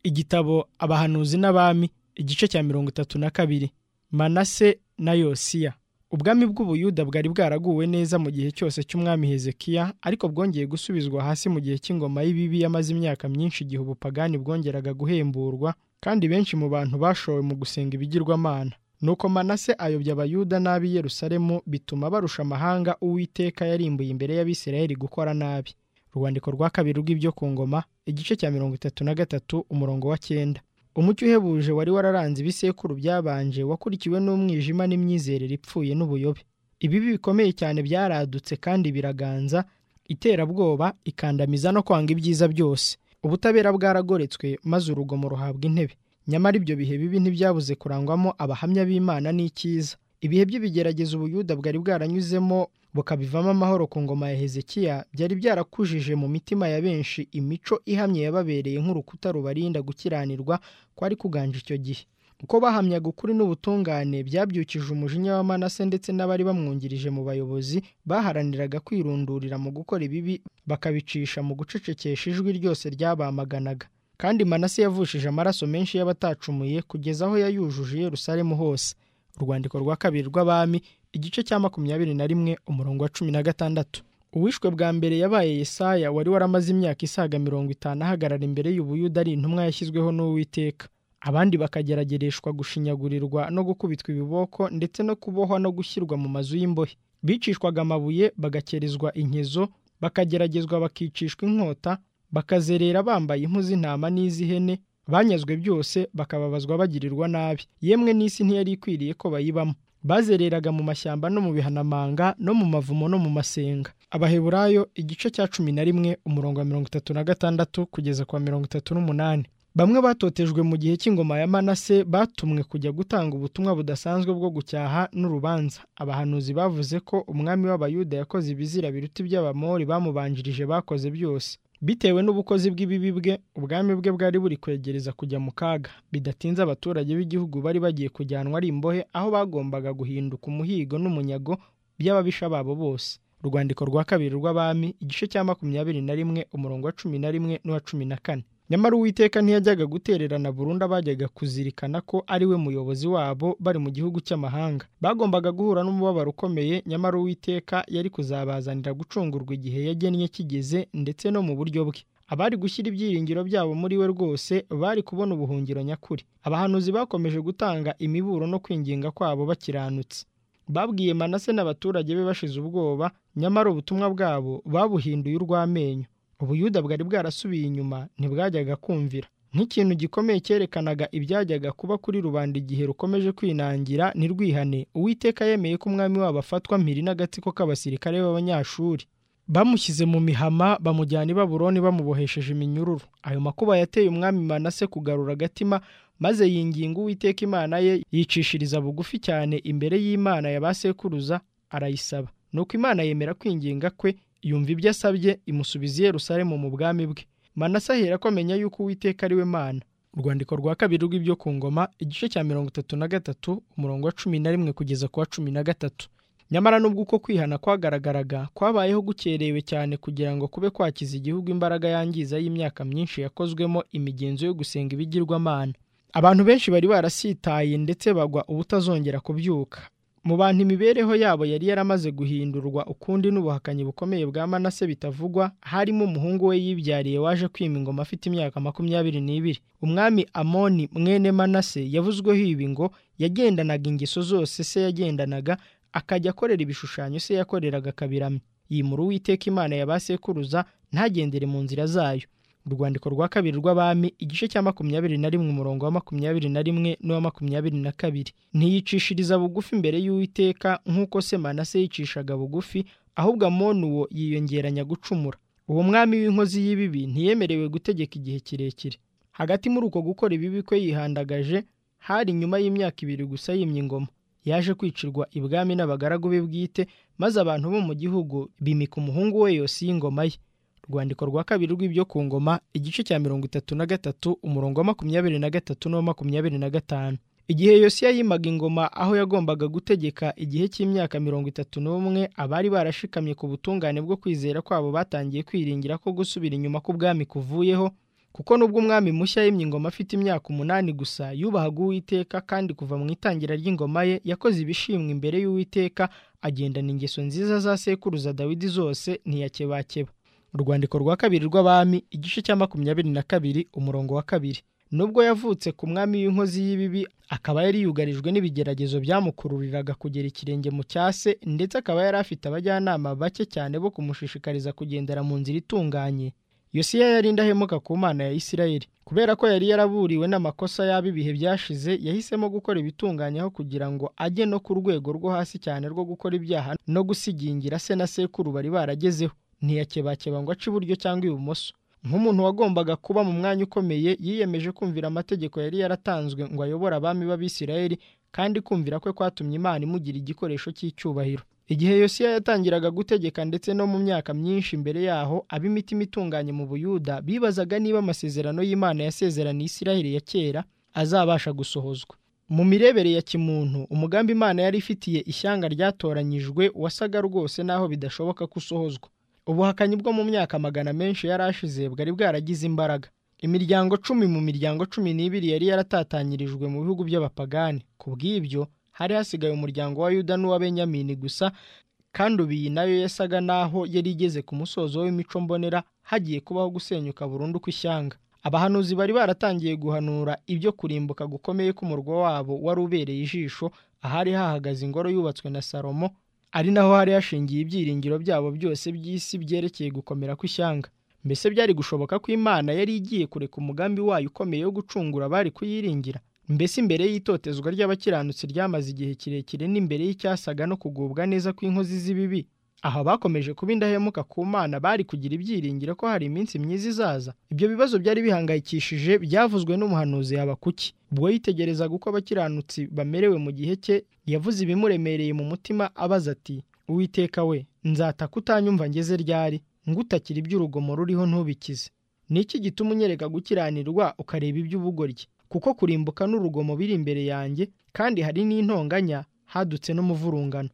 igitabo abahanuzi n'abami igice cya mirongo itatu na kabiri manase na yosiya ubwami bw'ubuyuda bwari bwaraguwe neza mu gihe cyose cy'umwami hezekiya ariko bwongeye gusubizwa hasi mu gihe cy'ingoma y'ibibi yamaze imyaka myinshi igihe ubupagani bwongeraga guhemburwa kandi benshi mu bantu bashowe mu gusenga ibigirwamana nuko manase ayobya abayuda n'ab'i yerusalemu bituma barusha amahanga uwiteka yarimbuye imbere y'abisirayeli gukora nabi urwandiko rwa kabiri rw'ibyo ku ngoma igice cya mirongo itatu na gatatu umurongo wa cyenda umucyo uhebuje wari wararanze ibisekuru byabanje wakurikiwe n'umwijima n'imyizerere ipfuye n'ubuyobe ibibi bikomeye cyane byaradutse kandi biraganza iterabwoba ikandamiza no kwanga ibyiza byose ubutabera bwaragoretswe maze urugomo ruhabwa intebe nyamara ibyo bihe bibi ntibyabuze kurangwamo abahamya b'imana n'icyiza ibihe by'ibigerageza ubuyuda bwari bwaranyuzemo bukabivamo amahoro ku ngoma ya hezekiya byari byarakujije mu mitima ya benshi imico ihamye yababereye nk'urukuta rubarinda gukiranirwa kwari kuganje icyo gihe uko bahamyaga ukuri n'ubutungane byabyukije umujinya wa manase ndetse n'abari bamwungirije mu bayobozi baharaniraga kwirundurira mu gukora ibibi bakabicisha mu gucecekesha ijwi ryose ryabamaganaga kandi manase yavushije amaraso menshi y'abatacumuye kugeza aho yayujuje Yerusalemu hose urwandiko rwa kabiri rw'abami igice cya makumyabiri na rimwe umurongo wa cumi na gatandatu uwishwe bwa mbere yabaye yesaya wari waramaze imyaka isaga mirongo itanu ahagarara imbere y'ubuyuda ari intumwa yashyizweho n'uwiteka abandi bakageragereshwa gushinyagurirwa no gukubitwa ibiboko ndetse no kubohwa no gushyirwa mu mazu y'imbohe bicishwaga amabuye bagakerezwa inkezo bakageragezwa bakicishwa inkota bakazerera bambaye impu z'intama n'iz'ihene banyazwe byose bakababazwa bagirirwa nabi yemwe n'isi ntiyari ikwiriye ko bayibamo bazereraga mu mashyamba no mu bihanamanga no mu mavumo no mu masenga abaheburayo igice cya cumi na rimwe umurongo wa mirongo itatu na gatandatu kugeza kwa mirongo itatu n'umunani bamwe batotejwe mu gihe cy'ingoma ya manase batumwe kujya gutanga ubutumwa budasanzwe bwo gucyaha n'urubanza abahanuzi bavuze ko umwami w'abayuda yakoze ibizira biruta iby'abamori bamubanjirije bakoze byose bitewe n'ubukozi bw'ibibi bwe ubwami bwe bwari buri kwegereza kujya mu kaga bidatinze abaturage b'igihugu bari bagiye kujyanwa ari imbohe aho bagombaga guhinduka umuhigo n'umunyago by'ababisha babo bose urwandiko rwa kabiri rw'abami igice cya makumyabiri na rimwe umurongo wa cumi na rimwe n'uwa cumi na kane nyamara uwiteka ntiyajyaga gutererana burundu abajyaga kuzirikana ko ari we muyobozi wabo bari mu gihugu cy'amahanga bagombaga guhura n'umubabaro ukomeye nyamara uwiteka yari kuzabazanira gucungurwa igihe yagennye kigeze ndetse no mu buryo bwe abari gushyira ibyiringiro byabo muri we rwose bari kubona ubuhungiro nyakuri abahanuzi bakomeje gutanga imiburo no kwinginga kwabo bakiranutse babwiye manase n'abaturage be bashize ubwoba nyamara ubutumwa bwabo babuhinduye urw'amenyo ubuyuda bwari bwarasubiye inyuma ntibwajyaga kumvira nk'ikintu gikomeye cyerekanaga ibyajyaga kuba kuri rubanda igihe rukomeje kwinangira ntirwihane uwiteka yemeye ko umwami wabo afatwa mpiri n'agatsiko k'abasirikare b'abanyashuri bamushyize mu mihama bamujyana i baburoni bamubohesheje iminyururu ayo makuba yateye umwami manase kugarura agatima maze yinginga uwiteka imana ye yicishiriza bugufi cyane imbere y'imana ya ba sekuruza arayisaba nuko imana yemera kwinginga kwe yumva ibyo asabye imusubiza i Yerusalemu mu bwami bwe manase ahera ko amenya yuko uwiteka ari we mana urwandiko rwa kabiri rw'ibyo ku ngoma igice cya mirongo itatu na gatatu umurongo wa cumi na rimwe kugeza ku wa cumi na gatatu nyamara nubwo uko kwihana kwagaragaraga kwabayeho gukerewe cyane kugira ngo kube kwakiza igihugu imbaraga yangiza y'imyaka myinshi yakozwemo imigenzo yo gusenga ibigirwamana abantu benshi bari barasitaye ndetse bagwa ubutazongera kubyuka mu bantu imibereho yabo yari yaramaze guhindurwa ukundi n'ubuhakanyi bukomeye bwa manase bitavugwa harimo umuhungu we yibyariye waje kwima ingoma afite imyaka makumyabiri n'ibiri umwami amoni mwene manase yavuzweho ibi ngo yagendanaga ingeso zose se yagendanaga akajya akorera ibishushanyo se yakoreraga kabiramye yimura uwiteka imana ya ba sekuruza ntagendere mu nzira zayo urwandiko rwa kabiri rw'abami igice cya makumyabiri na rimwe umurongo wa makumyabiri na rimwe n'uwa makumyabiri na kabiri ntiyicishiriza bugufi imbere y'uwiteka nk'uko se manase yicishaga bugufi ahubwo amoni uwo yiyongeranya gucumura uwo mwami w'inkozi y'ibibi ntiyemerewe gutegeka igihe kirekire hagati muri uko gukora ibibi kwe yihandagaje hari nyuma y'imyaka ibiri gusa yimye ingoma yaje kwicirwa ibwami n'abagaragu be bwite maze abantu bo mu gihugu bimika umuhungu we yose y'ingoma ye urwandiko rwa kabiri rw'ibyo ku ngoma igice cya mirongo itatu na gatatu umurongo wa makumyabiri na gatatu n'uwa makumyabiri na gatanu igihe yosiya yimaga ingoma aho yagombaga gutegeka igihe cy'imyaka mirongo itatu n'umwe abari barashikamye ku butungane bwo kwizera kwabo batangiye kwiringira ko gusubira inyuma k'ubwami kuvuyeho kuko nubwo umwami mushya yimye ingoma afite imyaka umunani gusa yubahaga uwiteka kandi kuva mu itangira ry'ingoma ye yakoze ibishimwa imbere y'uwiteka agendana ingeso nziza za sekuruza dawidi zose ntiyakebakeba urwandiko rwa kabiri rw'abami igice cya makumyabiri na kabiri umurongo wa kabiri nubwo yavutse ku mwami w'inkozi y'ibibi akaba yari yugarijwe n'ibigeragezo byamukururiraga kugera ikirenge mu cyase ndetse akaba yari afite abajyanama bake cyane bo kumushishikariza kugendera mu nzira itunganye yosiya yari indahemuka ku mana ya isirayeli kubera ko yari yaraburiwe n'amakosa yaba ibihe byashize yahisemo gukora ibitunganye aho kugira ngo ajye no ku rwego rwo hasi cyane rwo gukora ibyaha no gusigingira se na sekuru bari baragezeho ntiyakebakeba ngo ace iburyo cyangwa ibumoso nk'umuntu wagombaga kuba mu mwanya ukomeye yiyemeje kumvira amategeko yari yaratanzwe ngo ayobore abami b'abisirayeli kandi kumvira kwe kwatumye imana imugira igikoresho cy'icyubahiro igihe yosiya yatangiraga gutegeka ndetse no mu myaka myinshi mbere yaho ab'imitima itunganye mu buyuda bibazaga niba amasezerano y'imana yasezeraniye isirayeli ya kera azabasha gusohozwa mu mirebere ya kimuntu umugambi imana yari ifitiye ishyanga ryatoranyijwe wasaga rwose n'aho bidashoboka ko usohozwa ubuhakanyi bwo mu myaka magana menshi yari ashize bwari bwaragize imbaraga imiryango cumi mu miryango cumi n'ibiri yari yaratatanyirijwe mu bihugu by'abapagani ku bw'ibyo hari hasigaye umuryango wa yuda n'uwa benyamini gusa kandi ubu iyi nayo yasaga n'aho yari igeze ku musozo w'imico mbonera hagiye kubaho gusenyuka burundu kw'ishyanga abahanuzi bari baratangiye guhanura ibyo kurimbuka gukomeye k'umurwa wabo wari ubereye ijisho ahari hahagaze ingoro yubatswe na salomo ari naho hari hashingiye ibyiringiro byabo byose by'isi byerekeye gukomera kw'ishyanga mbese byari gushoboka ko imana yari igiye kureka umugambi wayo ukomeye wo gucungura abari kuyiringira mbese imbere y'itotezwa ry'abakiranutsi ryamaze igihe kirekire n'imbere y'icyasaga no kugubwa neza kw'inkozi z'ibibi aho bakomeje kuba indahemuka ku mana bari kugira ibyiringiro ko hari iminsi myiza izaza ibyo bibazo byari bihangayikishije byavuzwe n'umuhanuzi Habakuki ubwo yitegerezaga uko abakiranutsi bamerewe mu gihe cye yavuze ibimuremereye mu mutima abaza ati uwiteka we nzataka utanyumva ngeze ryari ngutakira iby'urugomo ruriho ntubikize ni iki gituma unyereka gukiranirwa ukareba iby'ubugoryi kuko kurimbuka n'urugomo biri imbere yanjye kandi hari n'intonganya hadutse n'umuvurungano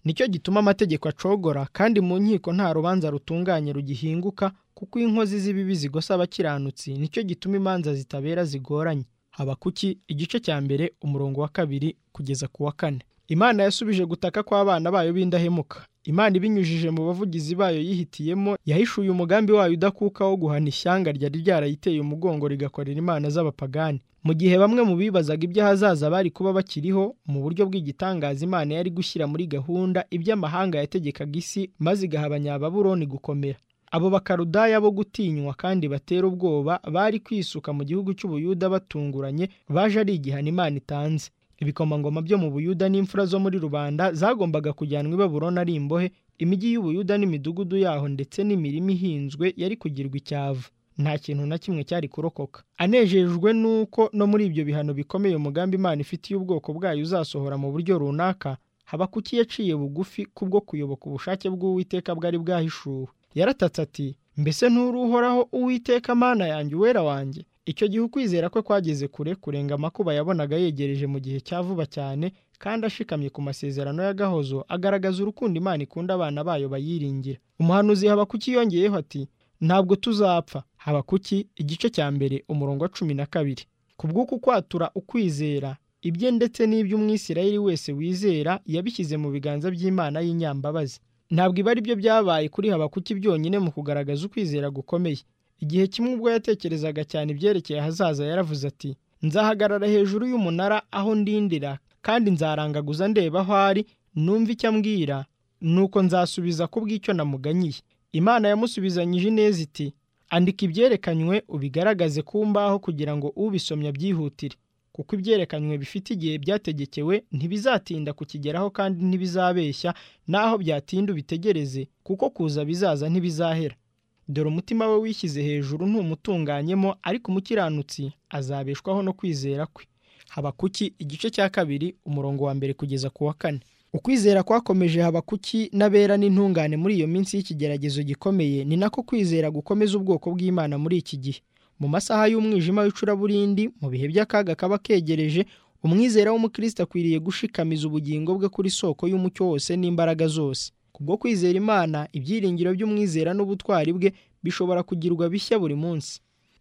nicyo gituma amategeko acogora kandi mu nkiko nta rubanza rutunganye rugihinguka kuko inkozi z'ibibi zigosa abakiranutsi nicyo gituma imanza zitabera zigoranye habakuki igice cya mbere umurongo wa kabiri kugeza ku wa kane imana yasubije gutaka kw'abana bayo b'indahemuka imana ibinyujije mu bavugizi bayo yihitiyemo yahishuye umugambi wayo udakuka wo guhana ishyanga ryari ryarayiteye umugongo rigakorera imana z'abapagani mu gihe bamwe mu bibazaga iby'ahazaza bari kuba bakiriho mu buryo bw'igitangaza imana yari gushyira muri gahunda iby'amahanga yategekaga isi maze igahabanya ababuroni gukomera abo bakarudaya bo gutinywa kandi batera ubwoba bari kwisuka mu gihugu cy'ubuyuda batunguranye baje ari igihano imana itanze ibikomangoma byo mu buyuda n'imfura zo muri rubanda zagombaga kujyanwa i baburoni ari imbohe imijyi y'ubuyuda n'imidugudu yaho ndetse n'imirima ihinzwe yari kugirwa icyava nta kintu na kimwe cyari kurokoka anejejwe n'uko no muri ibyo bihano bikomeye umugambi imana ifitiye ubwoko bwayo uzasohora mu buryo runaka habakuki yaciye bugufi kubwo kuyoboka ubushake bw'uwiteka bwari bwahishuwe yaratatse ati mbese nturuhoraho uwiteka mana yanjye uwera wanjye icyo gihe ukwizera kwe kwageze kure kurenga amakuba yabonaga yegereje mu gihe cya vuba cyane kandi ashikamye ku masezerano y'agahozo agaragaza urukundo imana ikunda abana bayo bayiringira umuhanuzi habakuki yongeyeho ati ntabwo tuzapfa habakuki igice cya mbere umurongo wa cumi na kabiri kubw'uku kwatura ukwizera ibye ndetse n'iby'umwisirayeli wese wizera yabishyize mu biganza by'imana y'inyambabazi ntabwo ibi ari byo byabaye kuri habakuki byonyine mu kugaragaza ukwizera gukomeye igihe kimwe ubwo yatekerezaga cyane ibyerekeye ahazaza yaravuze ati nzahagarara hejuru y'umunara aho ndindira kandi nzarangaguza ndeba aho ari numva icyo ambwira nuko nzasubiza ku bw'icyo namuganyiye imana yamusubizanyije ineza iti andika ibyerekanywe ubigaragaze ku mbaho kugira ngo ubisomye abyihutire kuko ibyerekanywe bifite igihe byategekewe ntibizatinda kukigeraho kandi ntibizabeshya naho byatinda ubitegereze kuko kuza bizaza ntibizahera dore umutima we wishyize hejuru ntumutunganyemo ariko umukiranutsi azabeshwaho no kwizera kwe habakuki igice cya kabiri umurongo wa mbere kugeza ku wa kane ukwizera kwakomeje habakuki n'abera n'intungane muri iyo minsi y'ikigeragezo gikomeye ni nako kwizera gukomeza ubwoko bw'imana muri iki gihe mu masaha y'umwijima w'icuraburindi mu bihe by'akaga kaba kegereje umwizera w'umukristo akwiriye gushikamiza ubugingo bwe kuri soko y'umucyo wose n'imbaraga zose kubwo kwizera imana ibyiringiro by'umwizera n'ubutwari bwe bishobora kugirwa bishya buri munsi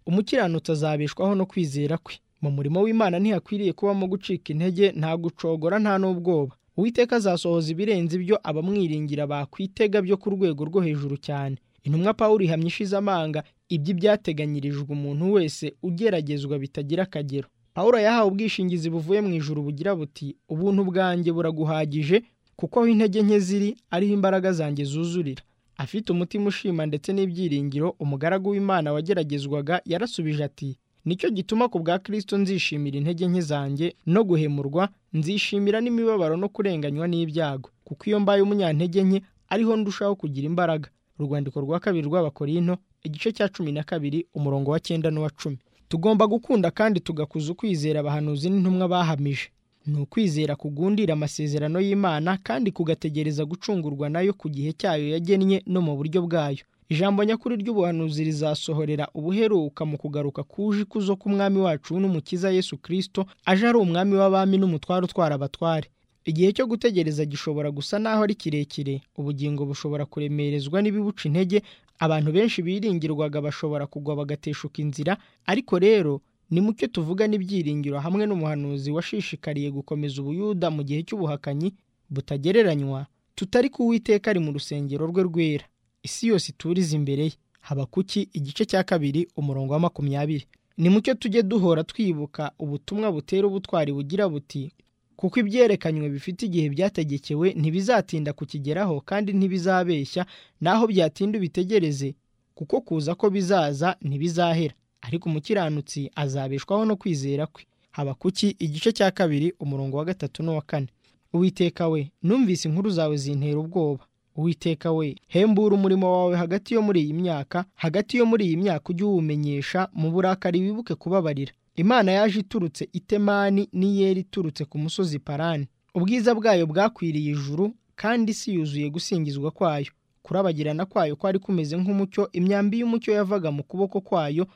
umukiranutsi azabeshwaho no kwizera kwe mu murimo w'imana ntihakwiriye kubamo gucika intege nta gucogora nta n'ubwoba uwiteka azasohoza ibirenze ibyo abamwiringira bakwitega byo ku rwego rwo hejuru cyane intumwa pawulo ihamya ishize amanga iby'ibyateganyirijwe umuntu wese ugeragezwa bitagira akagero pawulo yahawe ubwishingizi buvuye mu ijuru bugira buti ubuntu bwanjye buraguhagije kuko aho intege nke ziri ariho imbaraga zanjye zuzurira afite umutima ushima ndetse n'ibyiringiro umugaragu w'imana wageragezwaga yarasubije ati nicyo gituma ku bwa kirisito nzishimira intege nke zanjye no guhemurwa nzishimira n'imibabaro no kurenganywa n'ibyago kuko iyo mbaye umunyantege nke ariho ndushaho kugira imbaraga urwandiko rwa kabiri rw'abakorinto igice cya cumi na kabiri umurongo wa cyenda n'uwa cumi tugomba gukunda kandi tugakuza ukwizera abahanuzi n'intumwa bahamije ni ukwizera kugundira amasezerano y'imana kandi kugategereza gucungurwa nayo ku gihe cyayo yagennye no mu buryo bwayo ijambo nyakuri ry'ubuhanuzi rizasohorera ubuheruka mu kugaruka kuje ikuzo k'umwami wacu n'umukiza yesu kirisito aje ari umwami w'abami n'umutware utwara abatware igihe cyo gutegereza gishobora gusa n'aho ari kirekire ubugingo bushobora kuremerezwa n'ibibuca intege abantu benshi biringirwaga bashobora kugwa bagateshuka inzira ariko rero ni mucyo tuvuga n'ibyiringiro hamwe n'umuhanuzi washishikariye gukomeza ubuyuda mu gihe cy'ubuhakanyi butagereranywa tutari ku witeka ari mu rusengero rwe rwera isi yose iturize imbere ye haba kuki igice cya kabiri umurongo wa makumyabiri ni mucyo tujye duhora twibuka ubutumwa butera ubutwari bugira buti kuko ibyerekanywe bifite igihe byategekewe ntibizatinda kukigeraho kandi ntibizabeshya naho byatinda ubitegereze kuko kuza ko bizaza ntibizahera ariko umukiranutsi azabeshwaho no kwizera kwe haba kuki igice cya kabiri umurongo wa gatatu n'uwa kane uwiteka we numvise inkuru zawe zintera ubwoba uwiteka we hembura umurimo wawe hagati yo muri iyi myaka hagati yo muri iyi myaka ujye uwumenyesha mu burakari wibuke kubabarira imana yaje iturutse itemani n'iyeri iturutse ku musozi parani ubwiza bwayo bwakwiriye ijuru kandi si yuzuye gusingizwa kwayo kurabagirana kwayo kwari kumeze nk'umucyo imyambi y'umucyo yavaga mu kuboko kwayo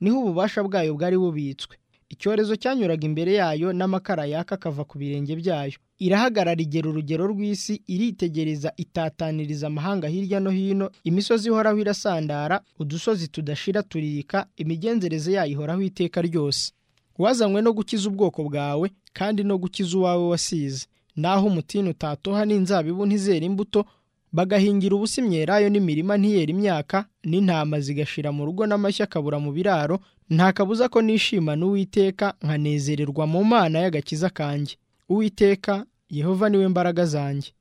niho ububasha bwayo bwari bubitswe icyorezo cyanyuraga imbere yayo n'amakara yaka akava ku birenge byayo irahagarara igera urugero rw'isi iritegereza itataniriza amahanga hirya no hino imisozi ihoraho irasandara udusozi tudashira turika imigenzereze yayo ihoraho iteka ryose wazanywe no gukiza ubwoko bwawe kandi no gukiza uwawe wasize naho umutini utatoha n'inzabibu ntizera imbuto bagahingira ubusa imyelayo n'imirima ntiyera imyaka n'intama zigashira mu rugo n'amashyi akabura mu biraro nta kabuza ko nishimana uwiteka nkanezererwa mu mana y'agakiza kanjye uwiteka yehova niwe mbaraga zanjye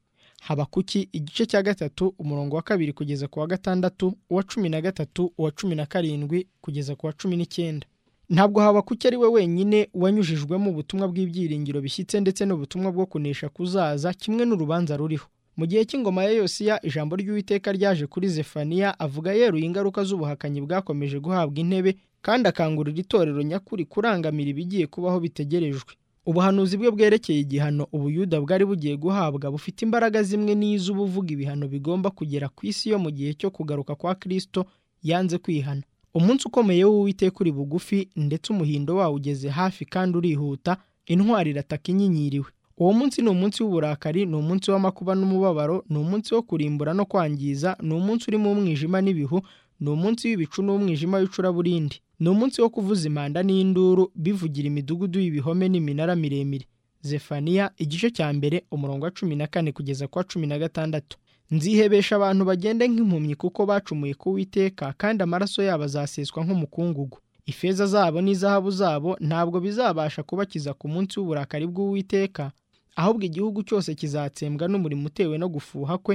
haba kuki igice cya gatatu umurongo wa kabiri kugeza ku wa gatandatu uwa cumi na gatatu uwa cumi na karindwi kugeza ku wa cumi n'icyenda ntabwo habakuki ari we wenyine wanyujijwemo ubutumwa bw'ibyiringiro bishyitse ndetse n'ubutumwa bwo kunesha kuzaza kimwe n'urubanza ruriho mu gihe cy'ingoma ya yosiya ijambo ry'uwiteka ryaje kuri zefaniya avuga yeruye ingaruka z'ubuhakanyi bwakomeje guhabwa intebe kandi akangurira itorero nyakuri kurangamira ibigiye kubaho bitegerejwe ubuhanuzi bwe bwerekeye igihano ubuyuda bwari bugiye guhabwa bufite imbaraga zimwe n'iz'ubuvuga ibihano bigomba kugera ku isi yo mu gihe cyo kugaruka kwa kirisito yanze kwihana umunsi ukomeye w'uwiteka uri bugufi ndetse umuhindo wawo ugeze hafi kandi urihuta intwari irataka inyinyiriwe uwo munsi ni umunsi w'uburakari ni umunsi w'amakuba n'umubabaro ni umunsi wo kurimbura no kwangiza ni umunsi urimo umwijima n'ibihu ni umunsi w'ibicu n'umwijima w'icuraburindi ni umunsi wo kuvuza impanda n'induru bivugira imidugudu y'ibihome n'iminara miremire zefaniya igice cya mbere umurongo wa cumi na kane kugeza ku wa cumi na gatandatu nzihebesha abantu bagende nk'impumyi kuko bacumuye ku witeka kandi amaraso yabo azaseswa nk'umukungugu ifeza zabo n'izahabu zabo ntabwo bizabasha kubakiza ku munsi w'uburakari bw'uwiteka ahubwo igihugu cyose kizatsembwa n'umurimo utewe no gufuha kwe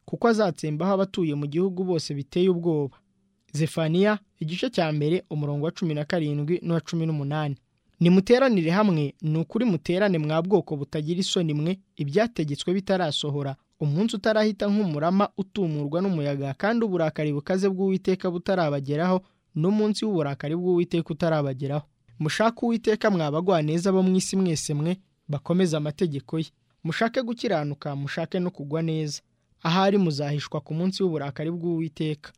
kuko azatsembaho abatuye mu gihugu bose biteye ubwoba zefaniya igice cya mbere umurongo wa cumi na karindwi n'uwa cumi n'umunani nimuteranire hamwe ni ukuri muterane mwa bwoko butagira isoni mwe ibyategetswe bitarasohora umunsi utarahita nk'umurama utumurwa n'umuyaga kandi uburakari bukaze bw'uwiteka butarabageraho n'umunsi w'uburakari bw'uwiteka utarabageraho mushake uwiteka mwabagwaneza bo mu isi mwese mwe bakomeze amategeko ye mushake gukiranuka mushake no kugwa neza ahari muzahishwa ku munsi w'uburakari bw'uwiteka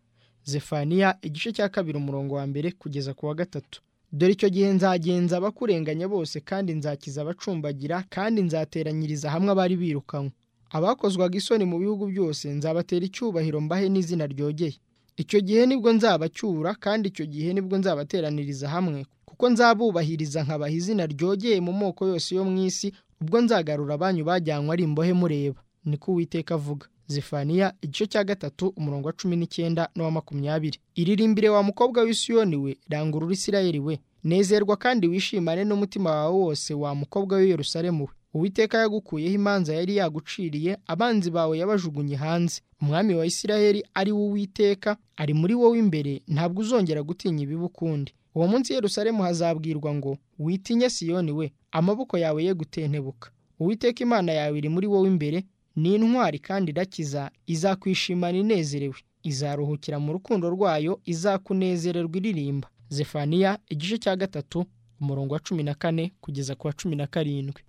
zefaniya igice cya kabiri umurongo wa mbere kugeza ku wa gatatu dore icyo gihe nzagenza abakurenganya bose kandi nzakiza abacumbagira kandi nzateranyiriza hamwe abari birukanywe abakozwaga isoni mu bihugu byose nzabatera icyubahiro mbahe n'izina ryogeye icyo gihe nibwo nzabacyura kandi icyo gihe nibwo nzabateraniriza hamwe kuko nzabubahiriza nkabaha izina ryogeye mu moko yose yo mu isi ubwo nzagarura abanyu bajyanywe ari imbohe mureba niko uwiteka avuga zifaniya igice cya gatatu umurongo wa cumi n'icyenda n'uwa makumyabiri iririmbire wa mukobwa w'isiyoni we rangurura isirayeli we nezerwa kandi wishimane n'umutima wawe wose wa mukobwa w'i Yerusalemu we uwiteka yagukuyeho imanza yari yaguciriye abanzi bawe yabajugunye hanze umwami wa isirayeli ari wo uwiteka ari muri wowe imbere ntabwo uzongera gutinya ibibi ukundi uwo munsi Yerusalemu hazabwirwa ngo witinye siyoni we amaboko yawe ye gutentebuka uwiteka imana yawe iri muri wowe imbere ni intwari kandi irakiza izakwishimana inezerewe izaruhukira mu rukundo rwayo izakunezererwa iririmba zefaniya igice cya gatatu umurongo wa cumi na kane kugeza ku wa cumi na karindwi